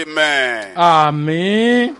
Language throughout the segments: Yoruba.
Amen. àmín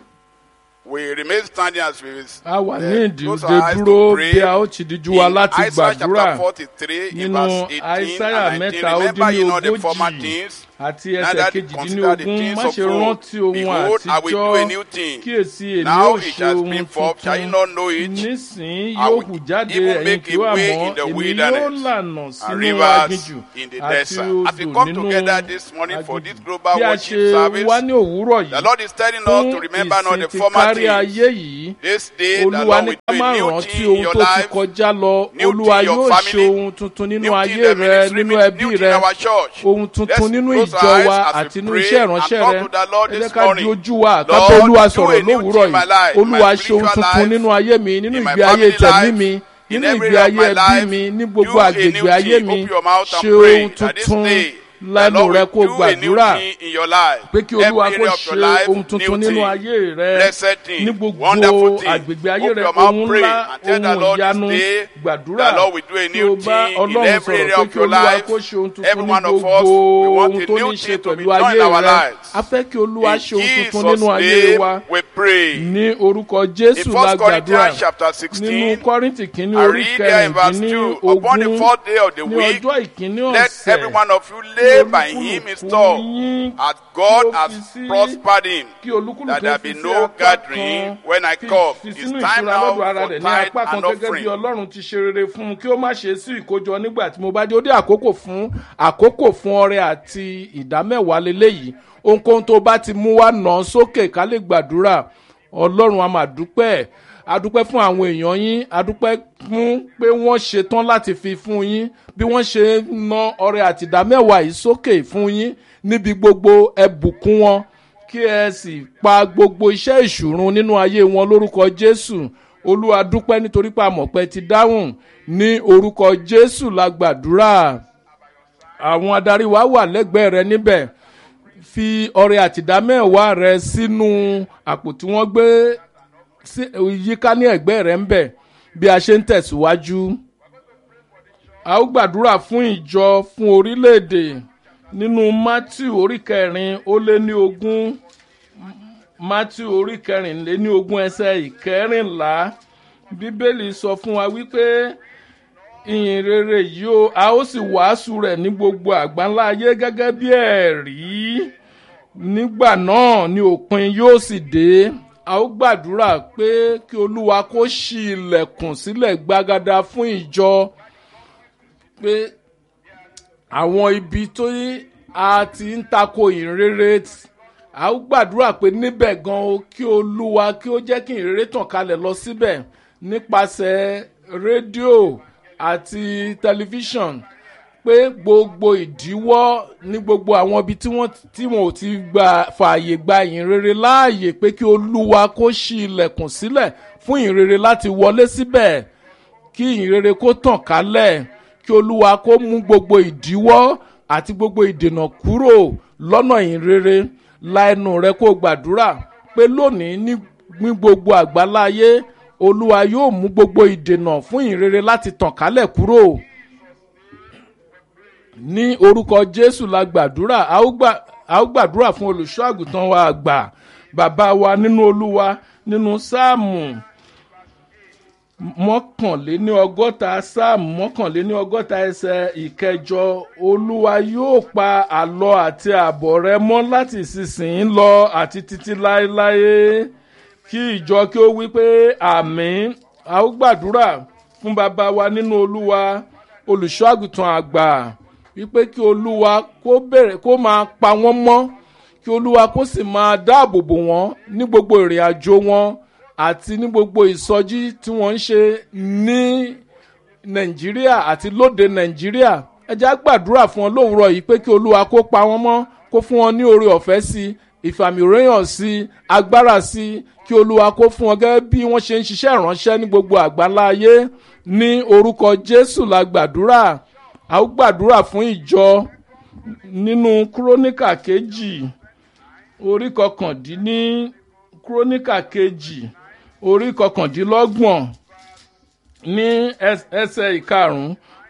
We remain standing as we a wà ní uh, close ìdíje our eyes dúró to pray. bí a ó ti díjú wa In láti Isaiah gbàdúrà chapter 43, in nínú verse 18 Aísáyà and 19, mẹ́ta ó remember dín ní ye not the former ogójì things, àti neither ẹsẹ̀ consider the kejìdínlógún things má of ṣe old. rántí ohun Behold, I will do a àtijọ́ new thing. kíyèsí èmi Now ó it ṣe shall ohun spring forth. Shall you tuntun not know it? nísìnyí I yóò will hù jáde even ẹ̀yin make kí a ó way àmọ́ in the èmi yóò wilderness lànà and sínú rivers aginjù in the àti desert. As we odò come nínú together this morning for this aginjù global bí a worship ṣe service, wá ní òwúrọ̀ the yìí Lord is telling us to fún remember not the ìsìn ti former kárí ayé things. yìí This day, the olúwa Lord ní will ká do má a new rántí thing in ohun your tó ti life, kọjá lọ new olúwa thing in your yóò ṣe family, ohun tuntun nínú new thing ayé in the rẹ ministry, nínú new ẹbí thing rẹ in our church. ohun tuntun Let's nínú close ìjọ our eyes wa as we àti nínú pray iṣẹ́ and ìránṣẹ́ talk rẹ to the Lord ẹ jẹ́ this ká di morning. ojú wa ká Lord, bá olúwa do sọ̀rọ̀ a new lówùúrọ̀ thing in my life, yìí in my olúwa ṣe ohun spiritual tuntun life, nínú ayé mi nínú in my ìgbé ayé family tẹ̀mí life, mi in nínú every ìgbé area of ayé my ẹbí life. mi ní Do gbogbo a àgbègbè new ayé thing. mi Open your mouth and ṣe pray ohun that this tuntun day, the lẹ́nu Lord rẹ will kó do a new gbàdúrà thing in your life. pé kí olúwa Every kó area of your ṣe life, ohun tuntun new nínú thing. ayé rẹ Blessed thing, ní gbogbo wonderful thing. àgbègbè ayé Open rẹ your mouth, ohun pray, ńlá and tell the ohun Lord this ìyanu day, gbàdúrà the Lord will do a kí new o bá thing in ọlọ́run every sọ̀rọ̀ area pé of kí your olúwa life. kó ṣe ohun tuntun Every ní one of us, gbogbo we want ohun a tó new ní ṣe thing to be pẹ̀lú done ayé in our rẹ lives. a fẹ́ kí olúwa In ṣe ohun tuntun Jesus' nínú ayé wa name, we pray. ní orúkọ jésù In la 1 gbàdúrà Corinthians chapter nínú 16, kọ́rìntì kìíní I orí read there in verse kẹrìndínlógún 2, upon the fourth day of the ní week, ọjọ́ ìkíní let ọ̀sẹ̀ every one of you lay by him his store, yín as God kí ó has fi sí- prospered him. kí olúkúlùkù that there fi be sí no apá gathering kan when I fi- come. fi It's sínú time ìṣúra now lọ́dọ̀ ara for rẹ̀ ní tithe apá kan and gẹ́gẹ́ bí offering. ọlọ́run ti ṣe rere fún un kí ó má ṣe sí ìkójọ nígbà tí mo bá dé ó dé àkókò fún àkókò fún ọrẹ àti ìdámẹ́wàá leléyìí ohunkóhun tó bá ti mú wá nà án sókè ká lè gbàdúrà ọlọ́run a máa dúpẹ́ adúpẹ́ fún àwọn èèyàn yín adúpẹ́ fún pé wọ́n ṣetán láti fi fún yín bí wọ́n ṣe ń ná ọrẹ àti ìdámẹ́wàá yìí sókè fún yín níbi gbogbo ẹbùkún wọn kí ẹ sì pa gbogbo iṣẹ́ ìṣùrun nínú ayé wọn lórúkọ jésù olúwa dúpẹ́ nítorí pé àmọ̀pẹ́ ti dáhùn ní orúkọ jésù la gbàdúrà àwọn adarí wa wà lẹ́gbẹ̀ẹ́ rẹ níbẹ̀ fi ọrẹ àtìdámẹ́wàá rẹ sínú àpò tí wọ́n gbé sí yíká ní ẹ̀gbẹ́ rẹ ń bẹ̀ bí a ṣe ń tẹ̀síwájú. a ó gbàdúrà fún ìjọ fún orílẹ̀-èdè nínú matthew orí kẹrin ó lé ní ogún matthew orí kẹrin lé ní ogún ẹsẹ̀ ìkẹrìnlá bíbélì sọ fún wa wípé ìyìn rere yìí ó a ó sì wàásù rẹ̀ ní gbogbo àgbáńlá ayé gẹ́gẹ́ bí ẹ̀rí nígbà náà ni òpin yóò sì dé a ó gbàdúrà pé kí olúwa kó ṣí ilẹ̀kùn sílẹ̀ gbagada fún ìjọ pé àwọn ibi tó yí a ti ń tako ìrere a ó gbàdúrà pé níbẹ̀ gan o kí olúwa kí ó jẹ́ kí ìrere tàn kalẹ̀ lọ síbẹ̀ nípasẹ̀ rédíò àti tẹlifíṣàn pé gbogbo ìdíwọ́ ní gbogbo àwọn ibi tí wọ́n tí wọn ò ti gba fààyè gba ìrere láàyè pé kí olúwa kó ṣí ilẹ̀kùn sílẹ̀ fún ìrere láti wọlé síbẹ̀ kí ìrere kó tàn kálẹ̀ kí olúwa kó mú gbogbo ìdíwọ́ àti gbogbo ìdènà kúrò lọ́nà ìrere la ẹnu rẹ kó gbàdúrà pé lónìí ní ní gbogbo àgbáláyé olúwa yóò mú gbogbo ìdènà fún ìrere láti tàn kálẹ̀ kúrò ní orúkọ jésù la gbàdúrà a ó gbà- a ó gbàdúrà fún olùṣọ́ àgùntàn wa àgbà bàbá wa nínú olúwa nínú sáàmù mọ́kànléní ọgọ́ta sáàmù mọ́kànléní ọgọ́ta ẹsẹ̀ ìkẹjọ olúwa yóò pa àlọ́ àti àbọ̀ rẹ mọ́ láti ìsinsìnyí lọ àti títí láéláé kí ìjọ kí ó wí pé àmín a ó gbàdúrà fún bàbá wa nínú olúwa olùṣọ́ àgùntàn àgbà wípé kí olúwa kó bẹ̀rẹ̀ kó máa pa wọ́n mọ́ kí olúwa kó sì máa dáàbò bò wọ́n ní gbogbo ìrìn àjò wọn àti ní gbogbo ìsọjí tí wọ́n ń ṣe ní nàìjíríà àti lóde nàìjíríà ẹ jẹ́ á gbàdúrà fún wọn lówùúrọ̀ yìí pé kí olúwa kó pa wọ́n mọ́ kó fún wọn ní oore ọ̀fẹ́ sí i ìfàmìréyàn sí i agbára sí i kí olúwa kó fún wọn gẹ́gẹ́ bí wọ́n ṣe ń ṣiṣẹ́ ìránṣẹ́ ní gbogbo àgbáńlá ayé ní orúkọ jésù la gbàdúrà a ó gbàdúrà fún ìjọ nínú kúrónìkà kejì orí kọkàndínní kúrónìkà kejì orí kọkàndínlọ́gbọ̀n ní ẹs- ẹsẹ̀ ìkarùn-ún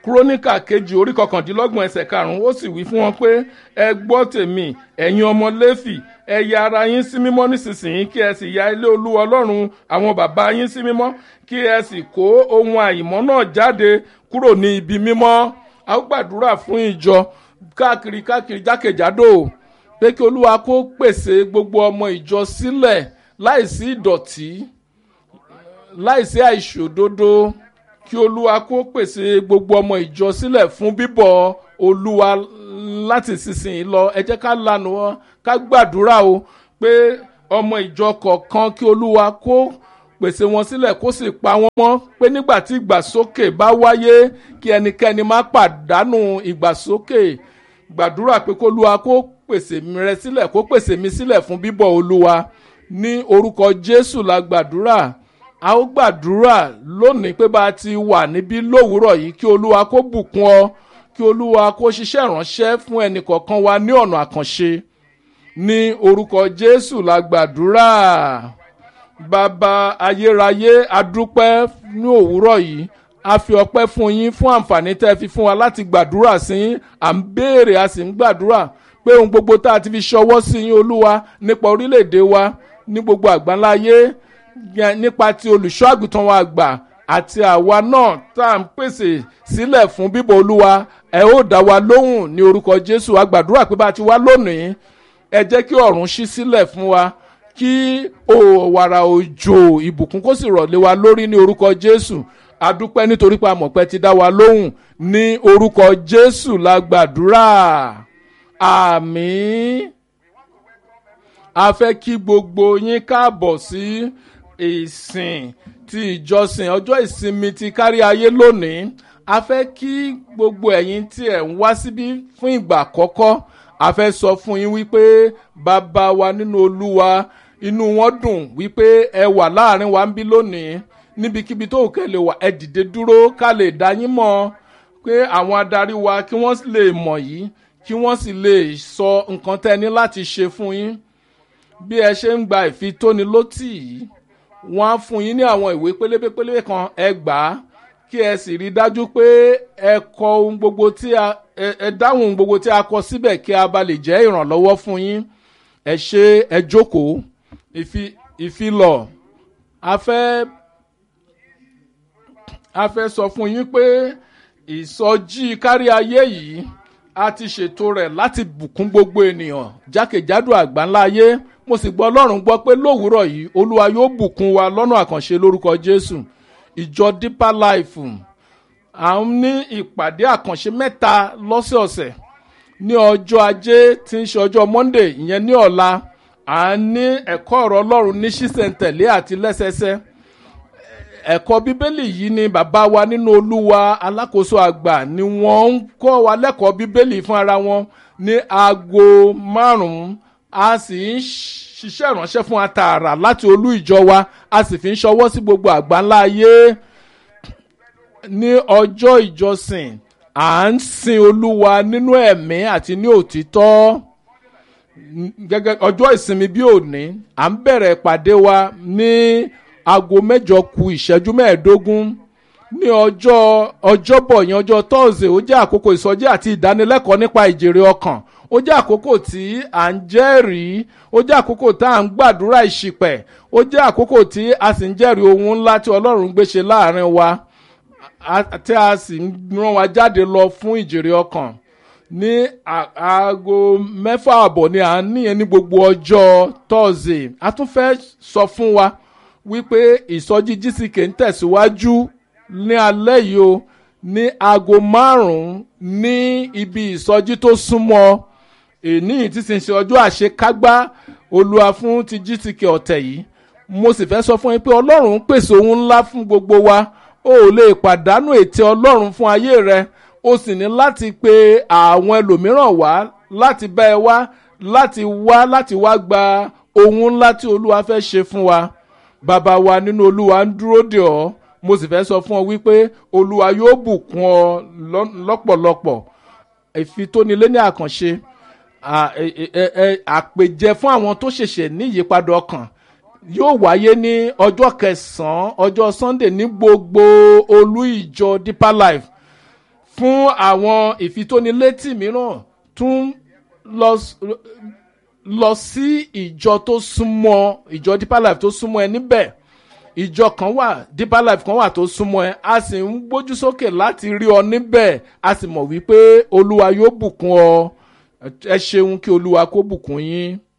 kúrónìkà kejì orí kọkàndínlọ́gbọ̀n ẹsẹ̀ karùn-ún ó sì wí fún wọn pé ẹ gbọ́ tèmi ẹ̀yin ọmọ lẹ́fì ẹ ya ara yín sí mímọ́ nísinsìnyí kí ẹ sì ya ilé olúwa ọlọ́run àwọn bàbá yín sí mímọ́ kí ẹ sì kó ohun àìmọ́ náà jáde kúrò ní ibi mímọ́ a ó gbàdúrà fún ìjọ káàkiri káàkiri jákèjádò pé kí olúwa kó pèsè gbogbo ọmọ ìjọ sílẹ̀ láìsí ìdọ̀tí láìsí àìṣòdodo kí olúwa kó pèsè gbogbo ọmọ ìjọ sílẹ̀ fún bíbọ̀ olúwa láti sísìn lọ ẹ jẹ́ ká lanu wọn ká gbàdúrà o pé ọmọ ìjọ kọ̀ọ̀kan kí olúwa kó pèsè wọn sílẹ̀ kó sì pa wọ́n mọ́ pé nígbà tí ìgbàsókè bá wáyé kí ẹnikẹ́ni má pàdánù ìgbàsókè gbàdúrà pé kó olúwa kó pèsè rẹ sílẹ̀ kó pèsè mi sílẹ̀ fún bíbọ̀ olúwa ní orúkọ jésù la gbàdúrà a ó gbàdúrà lónìí pé bá a ti wà níbí lówùúrọ̀ yìí kí olúwa kó bùkún ọ kí olúwa kó ṣiṣẹ́ ìránṣẹ́ fún ẹnìkọ̀ọ̀kan wa ní ọ̀nà àkànṣe ní orúkọ jésù la gbàdúrà bàbá ayérayé adúpẹ́ ní òwúrọ̀ yìí a fi ọpẹ́ fún yín fún àǹfààní tẹ́ ẹ fi fún wa láti gbàdúrà sí yín à ń béèrè a sì ń gbàdúrà pé ohun gbogbo tá a ti fi ṣọwọ́ sí yín olúwa nípa orílẹ̀-èdè wa ní gbogbo àgbáńláyé nípa ti olùṣọ́ àgùntàn wa àgbà àti àwa náà tá à ń pèsè sílẹ̀ fún bíbọ̀ olúwa ẹ ó dá wa lóhùn ní orúkọ jésù a gbàdúrà pé bá a ti wá lónìí ẹ jẹ́ kí ọ̀run ṣí sílẹ̀ fún wa kí òwàrà òjò ìbùkún kó sì rọ̀lé wa lórí ní orúkọ jésù adúpẹ́ nítorí pé amọ̀pẹ́ ti dá wa lóhùn ní orúkọ jésù la gbàdúrà àmín a fẹ́ kí gbogbo yín káàbọ̀ sí ìsìn ti ìjọsìn ọjọ́ ìsinmi ti kárí ayé lónìí a fẹ́ kí gbogbo ẹ̀yin tí ẹ̀ ń wá síbí fún ìgbà àkọ́kọ́ a fẹ́ sọ fún yín wípé bàbá wa nínú olúwa inú wọn dùn wípé ẹ wà láàrin wa ń bí lónìí níbikíbi tó kẹ́ lè wà ẹ dìde dúró ká lè dá yín mọ̀ pé àwọn adarí wa kí wọ́n lè mọ̀ yìí kí wọ́n sì lè sọ nǹkan tẹ́ ní láti ṣe fún yín bí ẹ ṣe ń gba ìfitónilótì yìí wọ́n á fún yín ní àwọn ìwé pélébé pélébé kan ẹ gbà á kí ẹ sì rí i dájú pé ẹ kọ ohun gbogbo tí a ẹ dáhùn ohun gbogbo tí a kọ síbẹ̀ kí a bá lè jẹ́ ìrànlọ́wọ́ fún yín ẹ ṣe ẹ jókòó ìfilọ̀ a fẹ́ a fẹ́ sọ fún yín pé ìsọjí kárí ayé yìí a ti ṣètò rẹ̀ láti bùkún gbogbo ènìyàn jákèjádò àgbáńlá ayé mo sì gbọ́ ọlọ́run gbọ́ pé lówùúrọ̀ yìí olúwa yóò bùkún wa lọ́nà àkànṣe lórúkọ jésù ìjọ deeper life à ń ní ìpàdé àkànṣe mẹ́ta lọ́sẹ̀ọ̀sẹ̀ ní ọjọ́ ajé tí ń ṣe ọjọ́ monday ìyẹn ní ọ̀la à ń ní ẹ̀kọ́ ọ̀rọ̀ ọlọ́run ní ṣísẹ̀ntẹ̀lé àti lẹ́sẹsẹ ẹ̀kọ́ bíbélì yìí ni bàbá wa nínú olúwa alákòóso àgbà ni wọ́n ń kọ́ wa lẹ́kọ̀ọ́ bíbélì fún ara wọn ní aago márùn-ún a sì ń ṣiṣẹ́ ìránṣẹ́ fún atààrà láti olú ìjọ wa a sì fi ń ṣọwọ́ sí gbogbo àgbáńlá ayé ní ọjọ́ ìjọsìn à ń sin olúwa nínú ẹ̀mí àti ní òtítọ́ gẹ́gẹ́ ọjọ́ ìsinmi bí òní à ń bẹ̀rẹ̀ ìpàdé wa ní aago mẹ́jọ ku ìṣẹ́jú mẹ́ẹ̀ẹ́dógún ní ọjọ́ ọjọ́bọ̀ yẹn ọjọ́ tọ́ọ̀sì ó jẹ́ àkókò ìsọjí àti ìdánilẹ́kọ̀ọ́ nípa ìjèrè ọkàn ó jẹ́ àkókò tí à ń jẹ́rìí ó jẹ́ àkókò tá à ń gbàdúrà ìṣìpẹ̀ ó jẹ́ àkókò tí a sì ń jẹ́rìí ohun ńlá tí ọlọ́run gbé ṣe láàrin wa tí a sì ń rán wa jáde lọ fún ìjèrè ọkàn ní aago mẹ́fà àbọ̀ ni à ń níyẹn ní gbogbo ọjọ́ tọ́ọ̀sì a tún fẹ́ sọ fún wa wípé ìsọjí gck ń tẹ̀síwájú ní alẹ́ yìí o ní aago márùn-ún ní ibi ìsọjí tó súnmọ́ èní tí sì ń ṣe ọjọ́ àṣekágbá olúwa fún ti gck ọ̀tẹ̀ yìí mo sì fẹ́ sọ fún yín pé ọlọ́run pèsè ohun ńlá fún gbogbo wa o ò lè pàdánù ètè ọlọ́run fún ayé rẹ o sì ní láti pe àwọn ẹlòmíràn wá láti bá ẹ wá láti wá láti wá gba ohun ńlá tí olúwa fẹ́ ṣe fún wa bàbá wa nínú olúwa ń dúró dè ọ́ mo sì fẹ́ sọ fún ọ wípé olúwa yóò bùkún ọ lọ́pọ̀lọpọ̀ ìfitónilé ní àkànṣe àpèjẹ fún àwọn tó ṣẹ̀ṣẹ̀ ní ìyípadà ọkàn yóò wáyé ní ọjọ́ kẹsàn-án ọjọ́ sunday ní gbogbo olú ìjọ deeper life fún àwọn ìfitónilétí mìíràn tún lọ s- lọ sí ìjọ tó súnmọ́ ìjọ deeper life tó súnmọ́ ẹ níbẹ̀ ìjọ kan wà deeper life kan wà tó súnmọ́ ẹ a sì ń gbójú sókè láti rí ọ níbẹ̀ a sì mọ̀ wípé olúwa yóò bùkún ọ ẹ ṣeun kí olúwa kó bùkún yín.